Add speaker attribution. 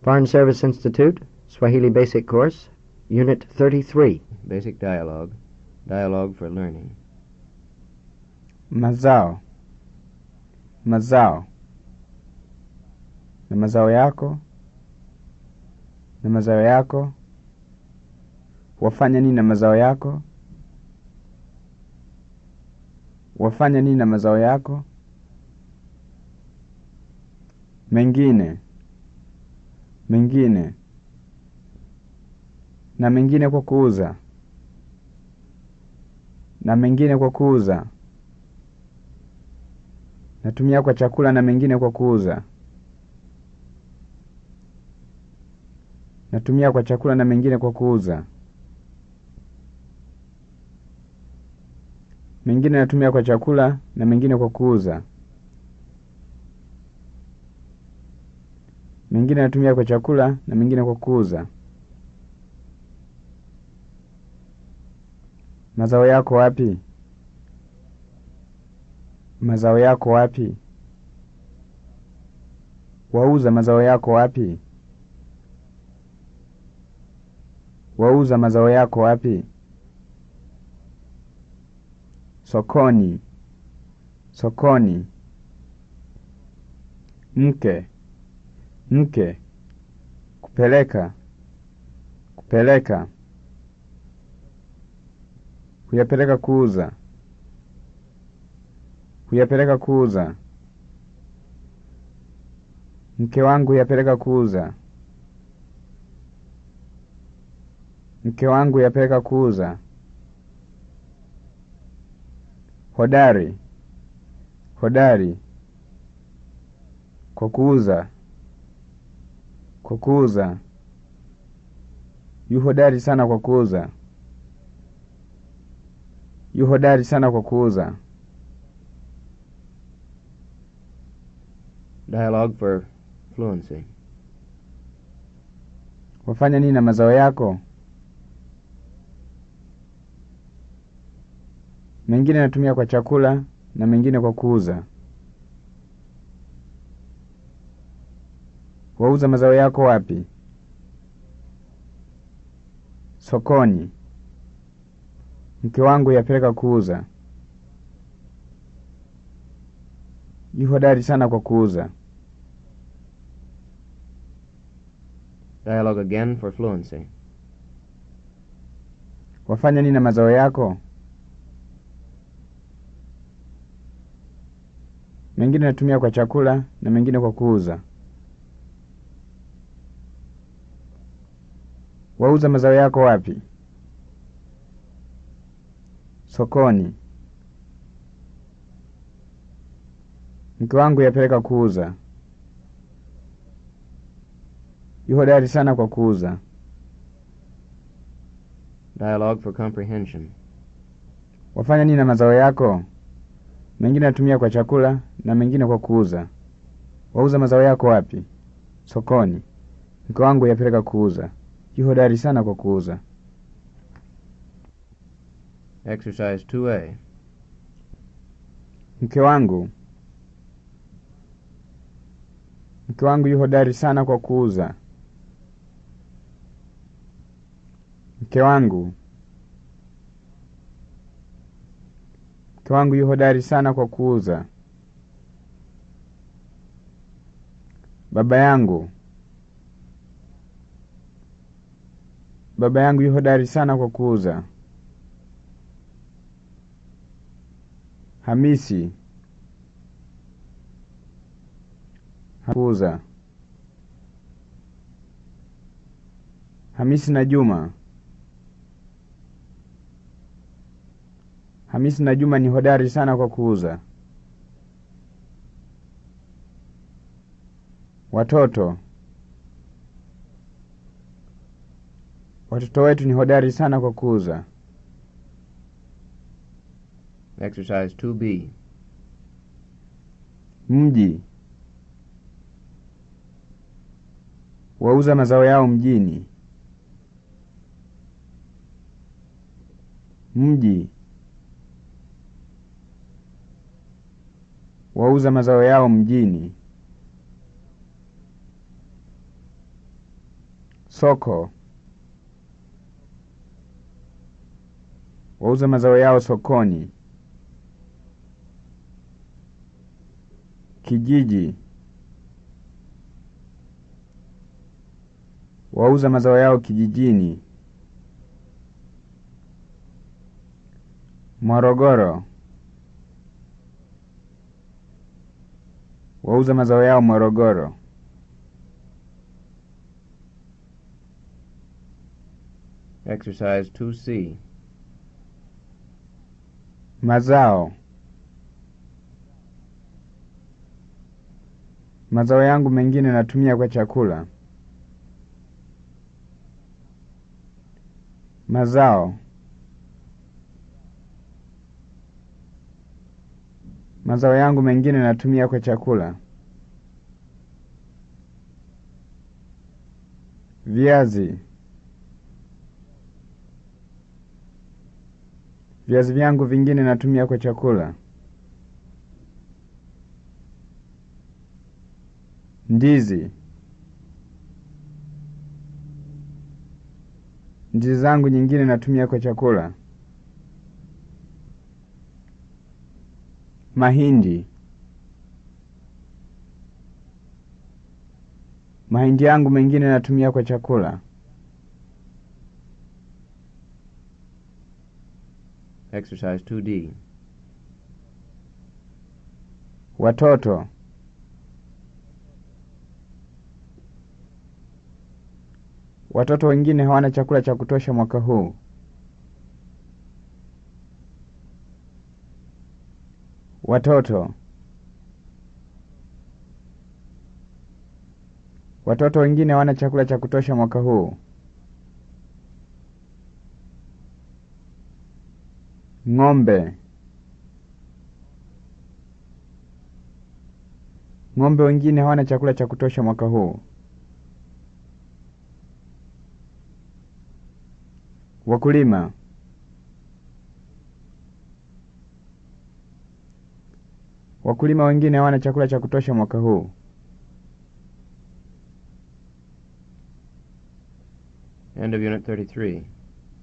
Speaker 1: Foreign Service Institute, Swahili Basic Course, Unit 33.
Speaker 2: Basic dialogue. Dialogue for learning.
Speaker 3: Mazao. Mazao. Na mazao yako. Na mazao yako. Wafanya nini na mazao yako? Wafanya nini na mazao yako? Mengine. Mengine. Na mengine kwa kuuza. Na mengine kwa kuuza. Natumia kwa chakula na mengine kwa kuuza. Natumia kwa chakula na mengine kwa kuuza. Mengine natumia kwa chakula na mengine kwa kuuza. Mengine natumia kwa chakula na mengine kwa kuuza. Mazao yako wapi? Mazao yako wapi? Wauza mazao yako wapi? Wauza mazao yako wapi? Sokoni. Sokoni. Mke. Mke. Kupeleka. Kupeleka. Kuyapeleka kuuza. Kuyapeleka kuuza. Mke wangu yapeleka kuuza. Mke wangu yapeleka kuuza. Hodari. Hodari. Kwa kuuza. Kwa kuuza. Yu hodari sana kwa kuuza. Yu hodari sana kwa kuuza.
Speaker 2: Dialogue for fluency.
Speaker 3: Wafanya nini na mazao yako? Mengine natumia kwa chakula na mengine kwa kuuza. Wauza mazao yako wapi? Sokoni. Mke wangu yapeleka kuuza. Yu hodari sana kwa kuuza.
Speaker 2: Dialogue again for fluency.
Speaker 3: Wafanya nini na mazao yako? Mengine natumia kwa chakula na mengine kwa kuuza. Wauza mazao yako wapi? Sokoni. Mke wangu yapeleka kuuza. Yu hodari sana kwa kuuza.
Speaker 2: Dialogue for comprehension.
Speaker 3: Wafanya nini na mazao yako? Mengine natumia kwa chakula na mengine kwa kuuza. Wauza mazao yako wapi? Sokoni. Mke wangu yapeleka kuuza. Yu hodari sana kwa kuuza.
Speaker 2: Exercise 2A.
Speaker 3: Mke wangu. Mke wangu yu hodari sana kwa kuuza. Mke wangu. Mke wangu yu hodari sana kwa kuuza. Baba yangu. Baba yangu yu hodari sana kwa kuuza. Hamisi. Kuuza. Hamisi na Juma. Hamisi na Juma ni hodari sana kwa kuuza. Watoto. Watoto wetu ni hodari sana kwa kuuza.
Speaker 2: Exercise 2B.
Speaker 3: Mji. Wauza mazao yao mjini. Mji. Wauza mazao yao mjini. Soko. Wauza mazao yao sokoni. Kijiji. Wauza mazao yao kijijini. Morogoro. Wauza mazao yao Morogoro.
Speaker 2: Exercise 2C.
Speaker 3: Mazao. Mazao yangu mengine natumia kwa chakula. Mazao. Mazao yangu mengine natumia kwa chakula. Viazi. Viazi vyangu vingine natumia kwa chakula. Ndizi. Ndizi zangu nyingine natumia kwa chakula. Mahindi. Mahindi yangu mengine natumia kwa chakula.
Speaker 2: Exercise 2D.
Speaker 3: Watoto. Watoto wengine hawana chakula cha kutosha mwaka huu. Watoto. Watoto wengine hawana chakula cha kutosha mwaka huu. Ng'ombe. Ng'ombe wengine hawana chakula cha kutosha mwaka huu. Wakulima. Wakulima wengine hawana chakula cha kutosha mwaka huu.
Speaker 2: End of Unit 33.